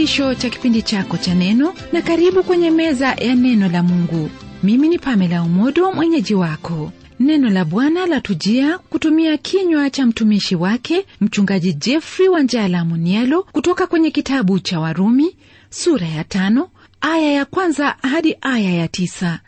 mwisho cha kipindi chako cha neno na karibu kwenye meza ya neno la mungu mimi ni pamela umodo mwenyeji wako neno la bwana latujia kutumia kinywa cha mtumishi wake mchungaji jeffrey wanjala munialo kutoka kwenye kitabu cha warumi sura ya tano aya ya kwanza hadi aya ya tisa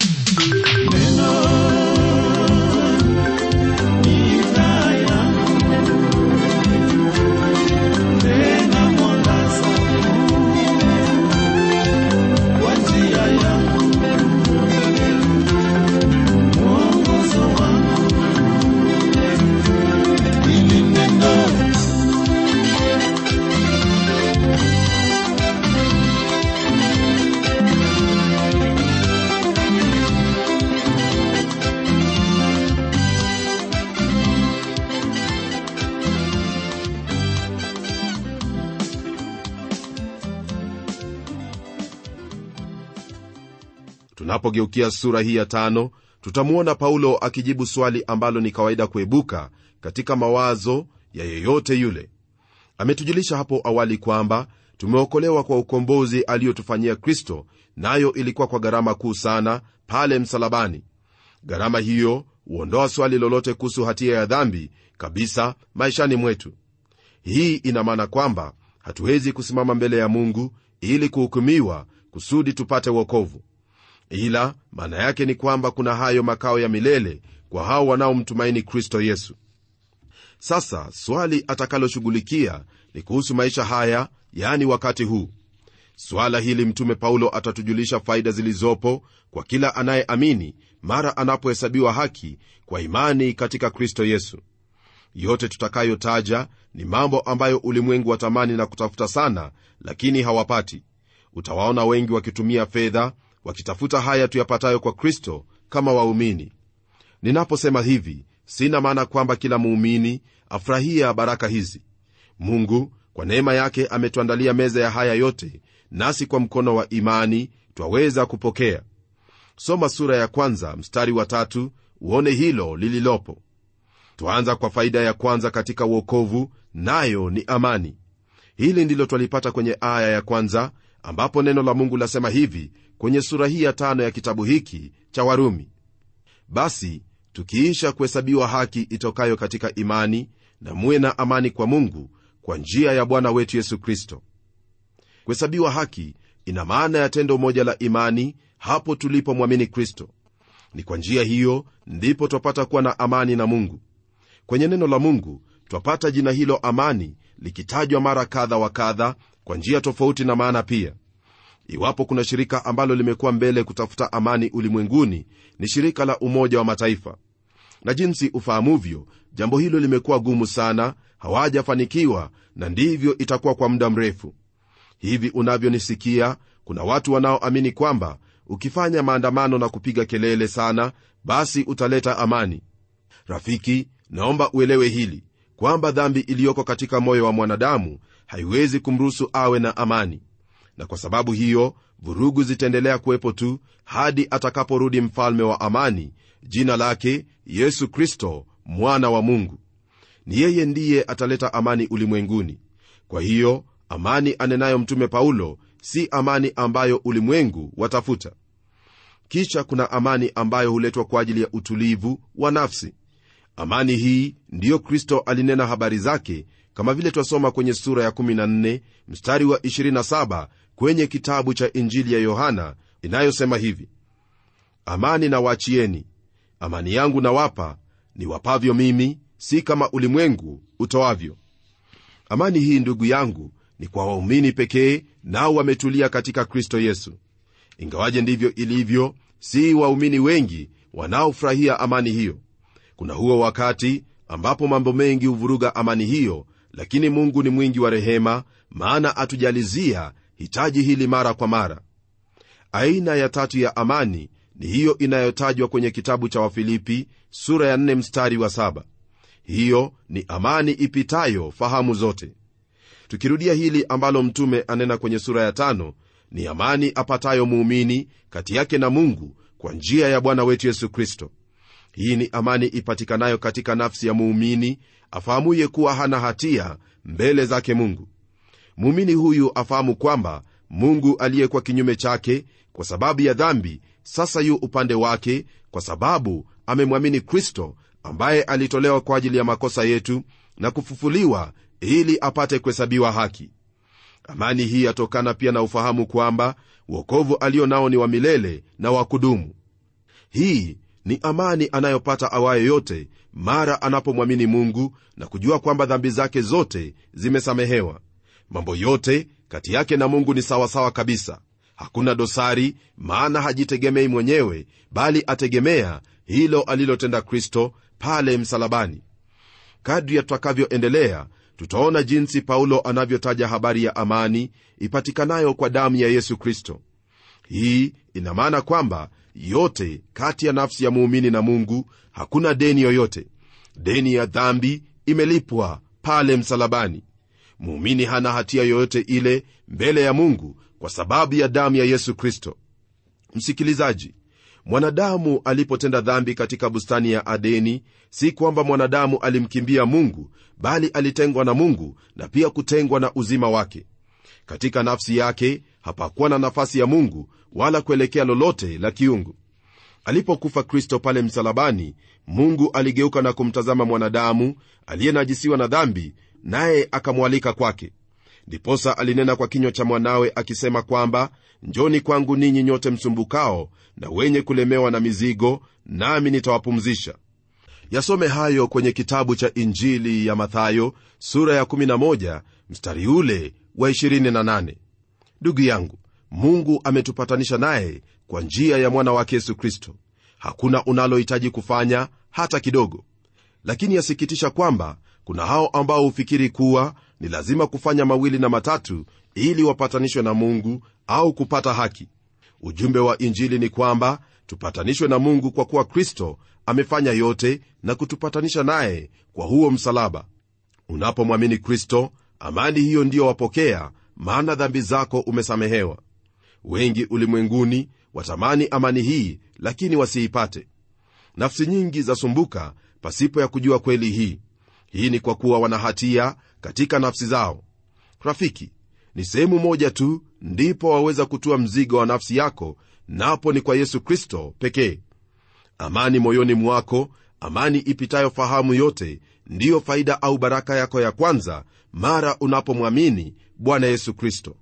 tunapogeukia sura hii ya tano tutamwona paulo akijibu swali ambalo ni kawaida kuibuka katika mawazo ya yeyote yule ametujulisha hapo awali kwamba tumeokolewa kwa ukombozi aliyotufanyia kristo nayo na ilikuwa kwa gharama kuu sana pale msalabani gharama hiyo huondoa swali lolote kuhusu hatia ya dhambi kabisa maishani mwetu hii ina maana kwamba hatuwezi kusimama mbele ya mungu ili kuhukumiwa kusudi tupate wokovu ila maana yake ni kwamba kuna hayo makao ya milele kwa hao wanaomtumaini kristo yesu sasa swali atakaloshughulikia ni kuhusu maisha haya yani wakati huu swala hili mtume paulo atatujulisha faida zilizopo kwa kila anayeamini mara anapohesabiwa haki kwa imani katika kristo yesu yote tutakayotaja ni mambo ambayo ulimwengu watamani na kutafuta sana lakini hawapati utawaona wengi wakitumia fedha wakitafuta haya tuyapatayo kwa kristo kama waumini ninaposema hivi sina maana kwamba kila muumini afurahia baraka hizi mungu kwa neema yake ametuandalia meza ya haya yote nasi kwa mkono wa imani twaweza kupokea soma sura ya kwanza mstari wa tatu uone hilo lililopo twaanza kwa faida ya kwanza katika uokovu nayo ni amani hili ndilo twalipata kwenye aya ya kwanza ambapo neno la mungu lasema hivi kwenye sura hii ya tano ya kitabu hiki cha warumi basi tukiisha kuhesabiwa haki itokayo katika imani na muwe na amani kwa mungu kwa njia ya bwana wetu yesu kristo kuhesabiwa haki ina maana ya tendo moja la imani hapo tulipomwamini kristo ni kwa njia hiyo ndipo twapata kuwa na amani na mungu kwenye neno la mungu twapata jina hilo amani likitajwa mara kadha wa kadha kwa njia tofauti na maana pia iwapo kuna shirika ambalo limekuwa mbele kutafuta amani ulimwenguni ni shirika la umoja wa mataifa na jinsi ufahamuvyo jambo hilo limekuwa gumu sana hawajafanikiwa na ndivyo itakuwa kwa muda mrefu hivi unavyonisikia kuna watu wanaoamini kwamba ukifanya maandamano na kupiga kelele sana basi utaleta amani rafiki naomba uelewe hili kwamba dhambi iliyoko katika moyo wa mwanadamu haiwezi kumruhusu awe na amani na kwa sababu hiyo vurugu zitaendelea kuwepo tu hadi atakaporudi mfalme wa amani jina lake yesu kristo mwana wa mungu ni yeye ndiye ataleta amani ulimwenguni kwa hiyo amani anenayo mtume paulo si amani ambayo ulimwengu watafuta kisha kuna amani ambayo huletwa kwa ajili ya utulivu wa nafsi amani hii ndiyo kristo alinena habari zake kama vile twasoma kwenye sura ya 14 mstari wa 27 kwenye kitabu cha injili ya yohana inayosema hivi amani na waachieni amani yangu nawapa ni wapavyo mimi si kama ulimwengu utoavyo amani hii ndugu yangu ni kwa waumini pekee nao wametulia katika kristo yesu ingawaje ndivyo ilivyo si waumini wengi wanaofurahia amani hiyo kuna huo wakati ambapo mambo mengi huvuruga amani hiyo lakini mungu ni mwingi wa rehema maana atujalizia hitaji hili mara kwa mara aina ya tatu ya amani ni hiyo inayotajwa kwenye kitabu cha wafilipi sura ya 4 mstari wa 7 hiyo ni amani ipitayo fahamu zote tukirudia hili ambalo mtume anena kwenye sura ya tano ni amani apatayo muumini kati yake na mungu kwa njia ya bwana wetu yesu kristo hii ni amani ipatikanayo katika nafsi ya muumini afahamuye kuwa hana hatia mbele zake mungu muumini huyu afahamu kwamba mungu aliyekuwa kinyume chake kwa sababu ya dhambi sasa yu upande wake kwa sababu amemwamini kristo ambaye alitolewa kwa ajili ya makosa yetu na kufufuliwa ili apate kuhesabiwa haki amani hii yatokana pia na ufahamu kwamba uokovu alio nao ni wa milele na wa kudumu hii ni amani anayopata awaye yote mara anapomwamini mungu na kujua kwamba dhambi zake zote zimesamehewa mambo yote kati yake na mungu ni sawasawa kabisa hakuna dosari maana hajitegemei mwenyewe bali ategemea hilo alilotenda kristo pale msalabani kadri ya tutakavyoendelea tutaona jinsi paulo anavyotaja habari ya amani ipatikanayo kwa damu ya yesu kristo hii ina maana kwamba yote kati ya nafsi ya muumini na mungu hakuna deni yoyote deni ya dhambi imelipwa pale msalabani muumini hana hatia yoyote ile mbele ya mungu kwa sababu ya damu ya yesu kristo msikilizaji mwanadamu alipotenda dhambi katika bustani ya adeni si kwamba mwanadamu alimkimbia mungu bali alitengwa na mungu na pia kutengwa na uzima wake katika nafsi yake hapakuwa na nafasi ya mungu wala kuelekea lolote la kiungu alipokufa kristo pale msalabani mungu aligeuka na kumtazama mwanadamu aliyenajisiwa na dhambi naye akamwalika kwake ndiposa alinena kwa kinywa cha mwanawe akisema kwamba njoni kwangu ninyi nyote msumbukao na wenye kulemewa na mizigo nami nitawapumzisha yasome hayo kwenye kitabu cha injili ya mathayo sura ya 11 mstari ule wa 28 ndugu yangu mungu ametupatanisha naye kwa njia ya mwana wake yesu kristo hakuna unalohitaji kufanya hata kidogo lakini yasikitisha kwamba kuna hao ambao hufikiri kuwa ni lazima kufanya mawili na matatu ili wapatanishwe na mungu au kupata haki ujumbe wa injili ni kwamba tupatanishwe na mungu kwa kuwa kristo amefanya yote na kutupatanisha naye kwa huo msalaba unapomwamini kristo amani hiyo ndiyo wapokea maana dhambi zako umesamehewa wengi ulimwenguni watamani amani hii lakini wasiipate nafsi nyingi zasumbuka pasipo ya kujua kweli hii hii ni kwa kuwa wana hatia katika nafsi zao rafiki ni sehemu moja tu ndipo waweza kutua mzigo wa nafsi yako napo ni kwa yesu kristo pekee amani moyoni mwako amani ipitayo fahamu yote ndiyo faida au baraka yako ya kwanza mara unapomwamini bwana yesu kristo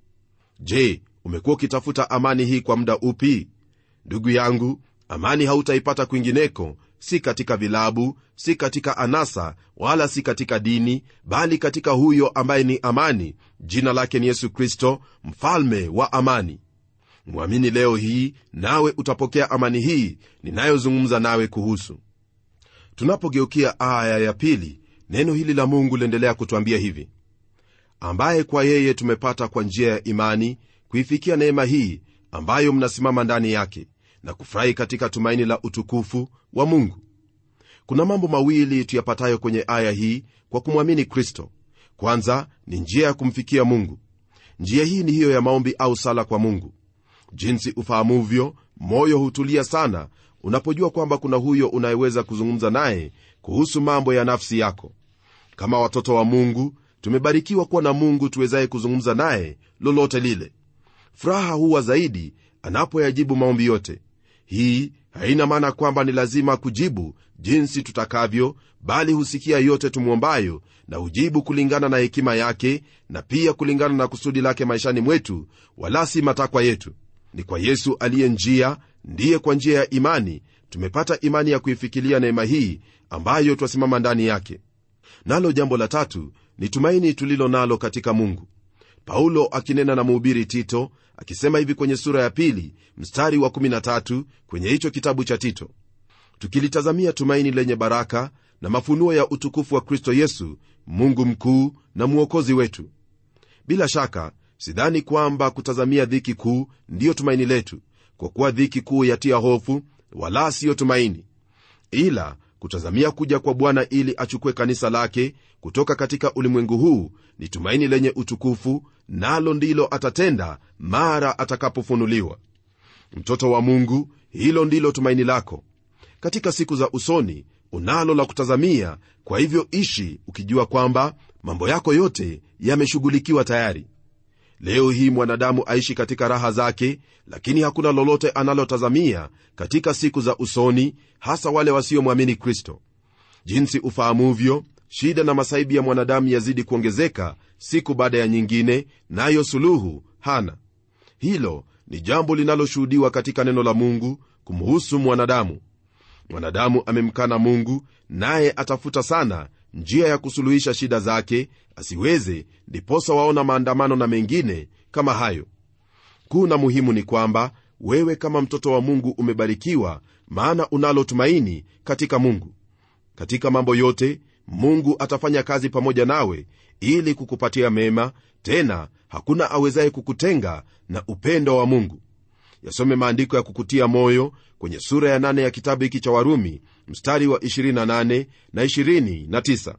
je umekuwa ukitafuta amani hii kwa muda upi ndugu yangu amani hautaipata kwingineko si katika vilabu si katika anasa wala si katika dini bali katika huyo ambaye ni amani jina lake ni yesu kristo mfalme wa amani mwamini leo hii nawe utapokea amani hii ninayozungumza nawe kuhusu tunapogeukia aya ya pili neno hili la mungu liendelea kutwambia hivi ambaye kwa yeye tumepata kwa njia ya imani kuifikia neema hii ambayo mnasimama ndani yake na kufurahi katika tumaini la utukufu wa mungu kuna mambo mawili tuyapatayo kwenye aya hii kwa kumwamini kristo kwanza ni njia ya kumfikia mungu njia hii ni hiyo ya maombi au sala kwa mungu jinsi ufahamuvyo moyo hutulia sana unapojua kwamba kuna huyo unayeweza kuzungumza naye kuhusu mambo ya nafsi yako kama watoto wa mungu tumebarikiwa kuwa na mungu tuwezaye kuzungumza naye lolote lile furaha huwa zaidi anapoyajibu maombi yote hii haina maana kwamba ni lazima kujibu jinsi tutakavyo bali husikia yote tumwombayo na hujibu kulingana na hekima yake na pia kulingana na kusudi lake maishani mwetu wala si matakwa yetu ni kwa yesu aliye njia ndiye kwa njia ya imani tumepata imani ya kuifikilia neema hii ambayo twasimama ndani yake nalo jambo la tatu ni tumaini tulilo nalo katika mungu paulo akinena na mhubiri tito akisema hivi kwenye sura ya pili mstari wa 13 kwenye hicho kitabu cha tito tukilitazamia tumaini lenye baraka na mafunuo ya utukufu wa kristo yesu mungu mkuu na mwokozi wetu bila shaka sidhani kwamba kutazamia dhiki kuu ndiyo tumaini letu kwa kuwa dhiki kuu yatia hofu wala siyo tumaini ila kutazamia kuja kwa bwana ili achukue kanisa lake kutoka katika ulimwengu huu ni tumaini lenye utukufu nalo ndilo atatenda mara atakapofunuliwa mtoto wa mungu hilo ndilo tumaini lako katika siku za usoni unalo la kutazamia kwa hivyo ishi ukijua kwamba mambo yako yote yameshughulikiwa tayari leo hii mwanadamu aishi katika raha zake lakini hakuna lolote analotazamia katika siku za usoni hasa wale wasiomwamini kristo jinsi ufahamuvyo shida na masaibu ya mwanadamu yazidi kuongezeka siku baada ya nyingine nayo suluhu hana hilo ni jambo linaloshuhudiwa katika neno la mungu kumhusu mwanadamu mwanadamu amemkana mungu naye atafuta sana njia ya kusuluhisha shida zake asiweze ndiposa waona maandamano na mengine kama hayo kuu na muhimu ni kwamba wewe kama mtoto wa mungu umebarikiwa maana unalo tumaini katika mungu katika mambo yote mungu atafanya kazi pamoja nawe ili kukupatia mema tena hakuna awezaye kukutenga na upendo wa mungu yasome maandiko ya kukutia moyo kwenye sura ya 8 ya kitabu hiki cha warumi mstari wa 28 na 29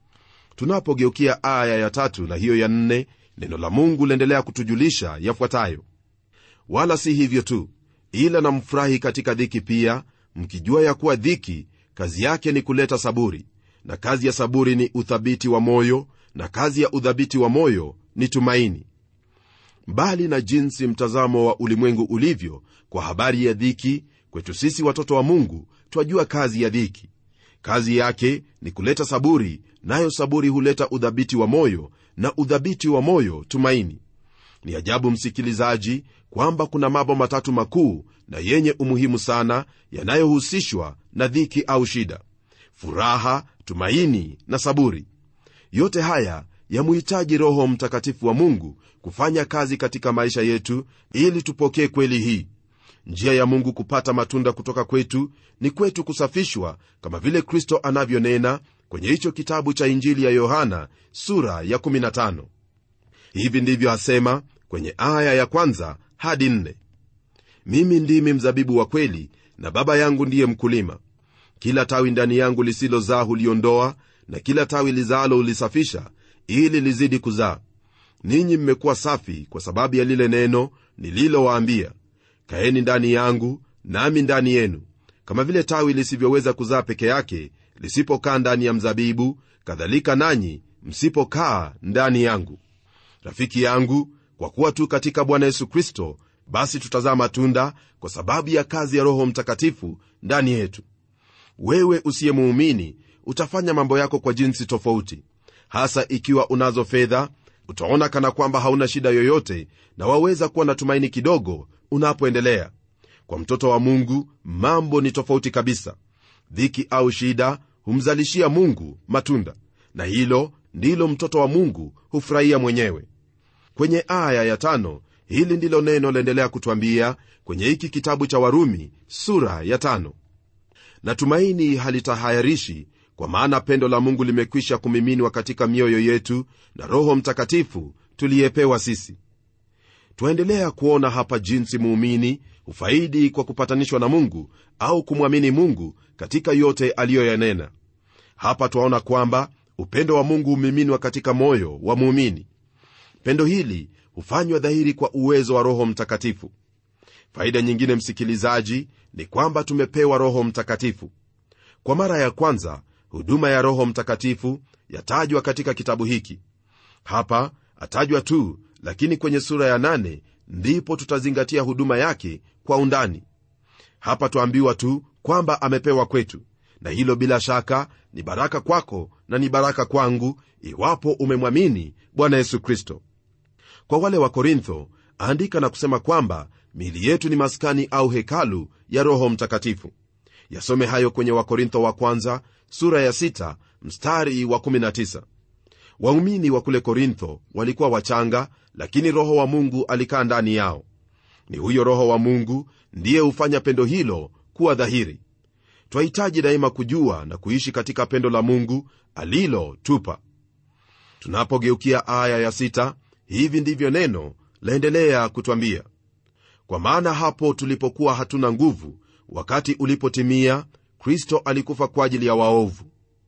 tunapogeukia aya ya tatu na hiyo ya nne neno la mungu liendelea kutujulisha yafuatayo wala si hivyo tu ila namfurahi katika dhiki pia mkijua ya kuwa dhiki kazi yake ni kuleta saburi na kazi ya saburi ni uthabiti wa moyo na kazi ya udhabiti wa moyo ni tumaini mbali na jinsi mtazamo wa ulimwengu ulivyo kwa habari ya dhiki kwetu sisi watoto wa mungu twajua kazi ya dhiki kazi yake ni kuleta saburi nayo saburi huleta udhabiti wa moyo na udhabiti wa moyo tumaini ni ajabu msikilizaji kwamba kuna mambo matatu makuu na yenye umuhimu sana yanayohusishwa na dhiki au shida furaha tumaini na saburi yote haya yamuhitaji roho mtakatifu wa mungu kufanya kazi katika maisha yetu ili tupokee kweli hii njia ya mungu kupata matunda kutoka kwetu ni kwetu kusafishwa kama vile kristo anavyonena kwenye hicho kitabu cha injili ya yohana sura ya 15 hivi ndivyo asema kwenye aya ya kwanza hadi nne mimi ndimi mzabibu wa kweli na baba yangu ndiye mkulima kila tawi ndani yangu lisilozaa huliondoa na kila tawi lizaalo hulisafisha ili lizidi kuzaa ninyi mmekuwa safi kwa sababu ya lile neno nililowaambia kaeni ndani yangu nami ndani yenu kama vile tawi lisivyoweza kuzaa peke yake lisipokaa ndani ya mzabibu kadhalika nanyi msipokaa ndani yangu rafiki yangu kwa kuwa tu katika bwana yesu kristo basi tutazaa matunda kwa sababu ya kazi ya roho mtakatifu ndani yetu wewe usiyemuumini utafanya mambo yako kwa jinsi tofauti hasa ikiwa unazo fedha utaona kana kwamba hauna shida yoyote na waweza kuwa na tumaini kidogo unapoendelea kwa mtoto wa mungu mambo ni tofauti kabisa dhiki au shida humzalishia mungu matunda na hilo ndilo mtoto wa mungu hufurahia mwenyewe kwenye aya ya tano hili ndilo neno laendelea kutwambia kwenye hiki kitabu cha warumi sura ya tano natumaini halitahayarishi kwa maana pendo la mungu limekwisha kumiminwa katika mioyo yetu na roho mtakatifu tuliyepewa sisi twaendelea kuona hapa jinsi muumini hufaidi kwa kupatanishwa na mungu au kumwamini mungu katika yote aliyoyanena hapa twaona kwamba upendo wa mungu humiminwa katika moyo wa muumini pendo hili hufanywa dhahiri kwa uwezo wa roho mtakatifu faida nyingine msikilizaji ni kwamba tumepewa roho mtakatifu kwa mara ya kwanza huduma ya roho mtakatifu yatajwa katika kitabu hiki hapa atajwa tu lakini kwenye sura ya nane ndipo tutazingatia huduma yake kwa undani hapa twaambiwa tu kwamba amepewa kwetu na hilo bila shaka ni baraka kwako na ni baraka kwangu iwapo umemwamini bwana yesu kristo kwa wale wa korintho andika na kusema kwamba miili yetu ni maskani au hekalu ya roho mtakatifu yasome hayo kwenye wakorintho wa kwanza sura ya 6 mstari wa 19 waumini wa kule korintho walikuwa wachanga lakini roho wa mungu alikaa ndani yao ni huyo roho wa mungu ndiye hufanya pendo hilo kuwa dhahiri twahitaji daima kujua na kuishi katika pendo la mungu alilotupa tunapogeukia aya ya sita, hivi ndivyo neno laendelea kutwambia kwa maana hapo tulipokuwa hatuna nguvu wakati ulipotimia kristo alikufa kwa ajili ya waovu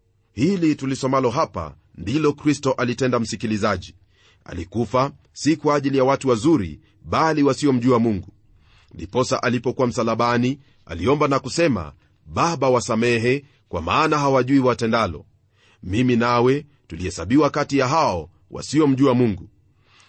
hili tulisomalo hapa ndilo kristo alitenda msikilizaji alikufa si kwa ajili ya watu wazuri bali wasiomjua mungu ndiposa alipokuwa msalabani aliomba na kusema baba wasamehe kwa maana hawajui watendalo mimi nawe tulihesabiwa kati ya hao wasiomjua mungu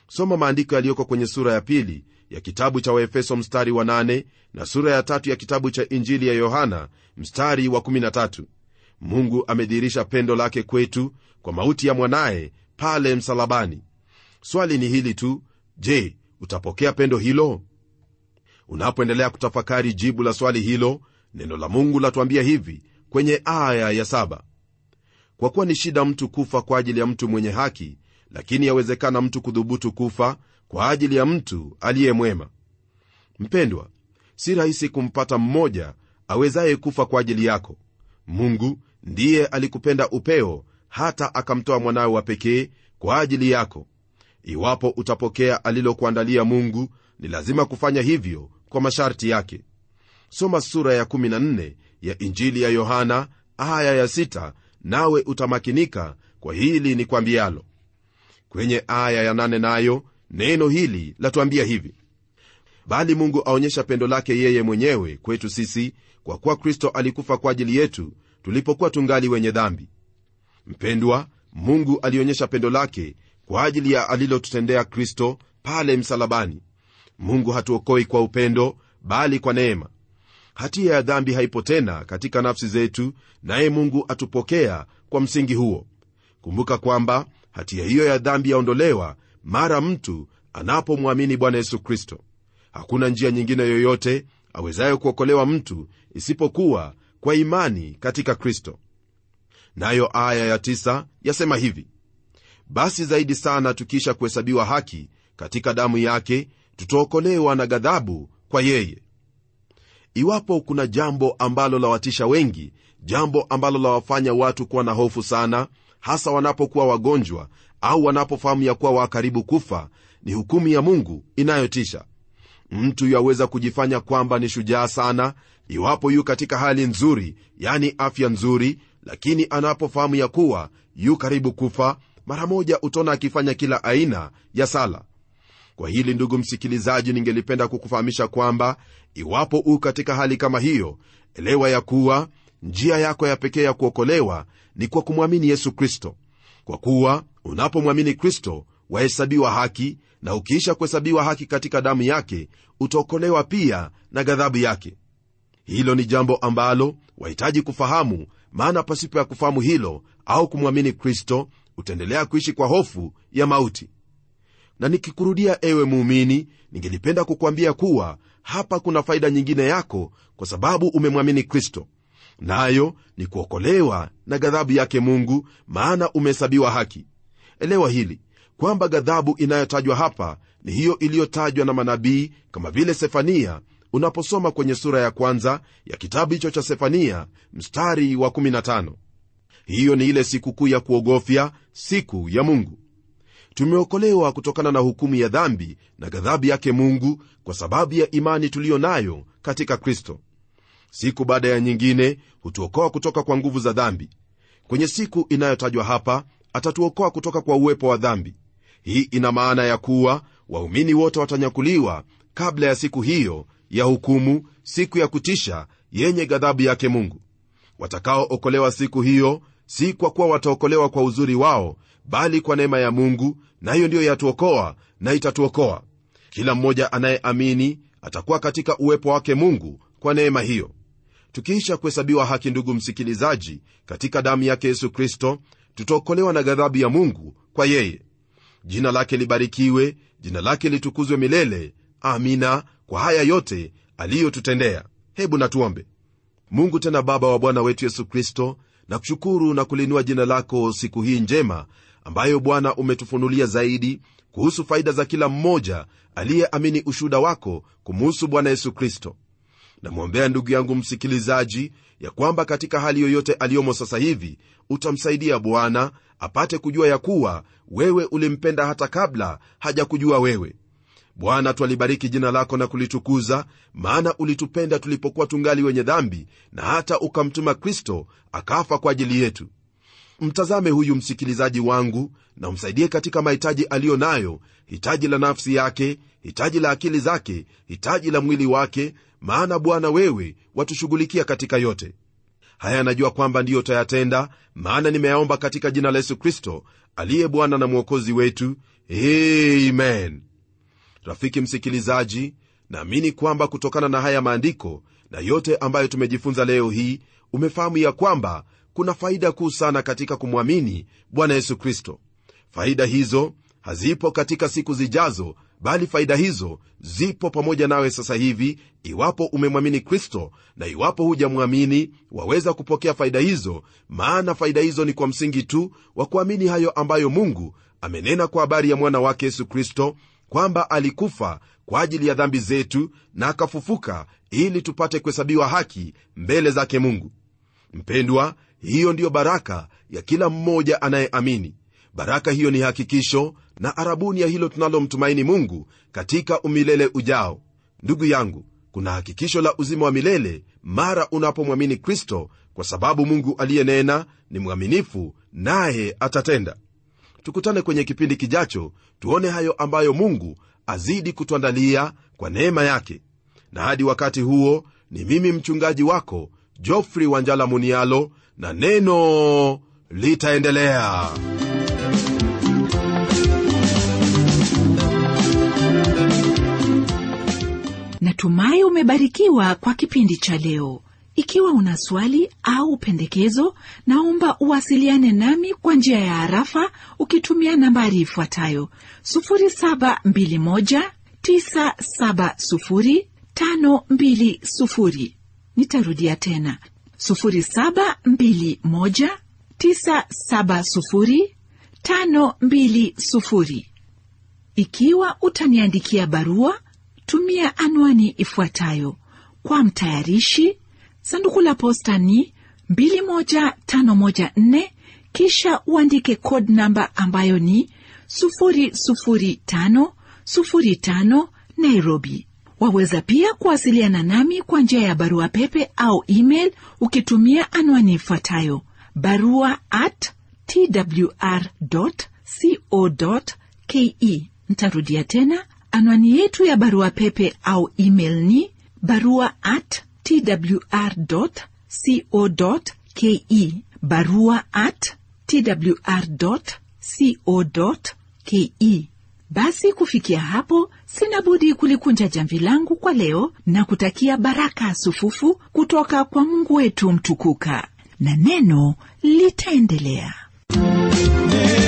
soma maandiko yaliyoko kwenye sura ya pili ya kitabu cha waefeso mstari wa 8 na sura ya tatu ya kitabu cha injili ya yohana mstari wa 13 mungu amedhihirisha pendo lake kwetu kwa mauti ya mwanaye pale msalabani swali ni hili tu je utapokea pendo hilo unapoendelea kutafakari jibu la swali hilo neno la mungu latuambia hivi kwenye aya ya saba kwa kuwa ni shida mtu kufa kwa ajili ya mtu mwenye haki lakini yawezekana mtu kudhubutu kufa kwa ajili ya mtu aliye mwema mpendwa si rahisi kumpata mmoja awezaye kufa kwa ajili yako mungu ndiye alikupenda upeo hata akamtoa mwanawe wa pekee kwa ajili yako iwapo utapokea alilokuandalia mungu ni lazima kufanya hivyo kwa masharti yake soma sura ya 14 ya injili ya yohana aya ya 6 nawe utamakinika kwa hili ni kwambialo kwenye aya ya 8 nayo neno hili latuambia hivi bali mungu aonyesha pendo lake yeye mwenyewe kwetu sisi kwa kuwa kristo alikufa kwa ajili yetu tulipokuwa tungali wenye dhambi mpendwa mungu alionyesha pendo lake kwa ajili ya alilotutendea kristo pale msalabani mungu hatuokoi kwa upendo bali kwa neema hatia ya dhambi haipo tena katika nafsi zetu naye mungu atupokea kwa msingi huo kumbuka kwamba hatia hiyo ya dhambi yaondolewa mara mtu anapomwamini bwana yesu kristo hakuna njia nyingine yoyote awezayo kuokolewa mtu isipokuwa kwa imani katika kristo nayo aya ya tisa yasema hivi basi zaidi sana tukiisha kuhesabiwa haki katika damu yake tutaokolewa na ghadhabu kwa yeye iwapo kuna jambo ambalo lawatisha wengi jambo ambalo lawafanya watu kuwa na hofu sana hasa wanapokuwa wagonjwa au wanapofahamu ya kuwa wakaribu kufa ni hukumu ya mungu inayotisha mtu yaweza kujifanya kwamba ni shujaa sana iwapo yu katika hali nzuri yani afya nzuri lakini anapofahamu ya kuwa yu karibu kufa mara moja utaona akifanya kila aina ya sala kwa hili ndugu msikilizaji ningelipenda kukufahamisha kwamba iwapo u katika hali kama hiyo elewa ya kuwa njia yako ya pekee ya kuokolewa ni kwa kumwamini yesu kristo kwa kuwa unapomwamini kristo wahesabiwa haki na ukiisha kuhesabiwa haki katika damu yake utaokolewa pia na ghadhabu yake hilo ni jambo ambalo wahitaji kufahamu maana pasipo ya kufahamu hilo au kumwamini kristo utaendelea kuishi kwa hofu ya mauti na nikikurudia ewe muumini ningelipenda kukwambia kuwa hapa kuna faida nyingine yako kwa sababu umemwamini kristo nayo ni kuokolewa na ghadhabu yake mungu maana umehesabiwa haki elewa hili kwamba ghadhabu inayotajwa hapa ni hiyo iliyotajwa na manabii kama vile sefania unaposoma kwenye sura ya kwanza ya kitabu hicho cha sefania mstari wa 15 hiyo ni ile sikukuu ya kuogofya siku ya mungu tumeokolewa kutokana na hukumu ya dhambi na ghadhabu yake mungu kwa sababu ya imani tuliyo nayo katika kristo siku baada ya nyingine hutuokoa kutoka kwa nguvu za dhambi kwenye siku inayotajwa hapa atatuokoa kutoka kwa uwepo wa dhambi hii ina maana ya kuwa waumini wote watanyakuliwa kabla ya siku hiyo ya hukumu siku ya kutisha yenye ghadhabu yake mungu watakaookolewa siku hiyo si kwa kuwa wataokolewa kwa uzuri wao bali kwa neema ya mungu nayo ndiyo yatuokoa na itatuokoa kila mmoja anayeamini atakuwa katika uwepo wake mungu kwa neema hiyo tukiisha kuhesabiwa haki ndugu msikilizaji katika damu yake yesu kristo tutaokolewa na ghadhabu ya mungu kwa yeye jina lake libarikiwe jina lake litukuzwe milele amina kwa haya yote aliyotutendea hebu natuombe mungu tena baba wa bwana wetu yesu kristo na kushukuru na kulinua jina lako siku hii njema ambayo bwana umetufunulia zaidi kuhusu faida za kila mmoja aliyeamini ushuhuda wako kumuhusu bwana yesu kristo namwombea ndugu yangu msikilizaji ya kwamba katika hali yoyote aliyomo sasa hivi utamsaidia bwana apate kujua ya kuwa wewe ulimpenda hata kabla hajakujua wewe bwana twalibariki jina lako na kulitukuza maana ulitupenda tulipokuwa tungali wenye dhambi na hata ukamtuma kristo akafa kwa ajili yetu mtazame huyu msikilizaji wangu na umsaidie katika mahitaji aliyo nayo hitaji la nafsi yake hitaji la akili zake hitaji la mwili wake maana bwana wewe watushughulikia katika yote haya najua kwamba ndiyo tayatenda maana nimeyaomba katika jina la yesu kristo aliye bwana na mwokozi wetu amen rafiki msikilizaji naamini kwamba kutokana na haya maandiko na yote ambayo tumejifunza leo hii umefahamu ya kwamba kuna faida kuu sana katika kumwamini bwana yesu kristo faida hizo hazipo katika siku zijazo bali faida hizo zipo pamoja nawe sasa hivi iwapo umemwamini kristo na iwapo hujamwamini waweza kupokea faida hizo maana faida hizo ni kwa msingi tu wa kuamini hayo ambayo mungu amenena kwa habari ya mwana wake yesu kristo kwamba alikufa kwa ajili ya dhambi zetu na akafufuka ili tupate kuhesabiwa haki mbele zake mungu mpendwa hiyo ndiyo baraka ya kila mmoja anayeamini baraka hiyo ni hakikisho na arabuni ya hilo tunalomtumaini mungu katika umilele ujao ndugu yangu kuna hakikisho la uzima wa milele mara unapomwamini kristo kwa sababu mungu aliyenena ni mwaminifu naye atatenda tukutane kwenye kipindi kijacho tuone hayo ambayo mungu azidi kutuandalia kwa neema yake na hadi wakati huo ni mimi mchungaji wako jofrey wanjala munialo na neno litaendelea natumai umebarikiwa kwa kipindi cha leo ikiwa una swali au pendekezo naomba uwasiliane nami kwa njia ya harafa ukitumia nambari ifuatayo 721970520 nitarudia tena 721970520 ikiwa utaniandikia barua tumia anwani ifuatayo kwa mtayarishi sanduku la posta ni 21514 kisha uandike code namba ambayo ni 00505 nairobi waweza pia kuwasiliana nami kwa njia ya barua pepe au email ukitumia anwani ifuatayo barua at twr co ke ntarudia tena anwani yetu ya barua pepe au email ni barua at twr co ke barua at twr co ke basi kufikia hapo sina budi kulikunja jamvi langu kwa leo na kutakia baraka sufufu kutoka kwa mungu wetu mtukuka na neno litaendelea neno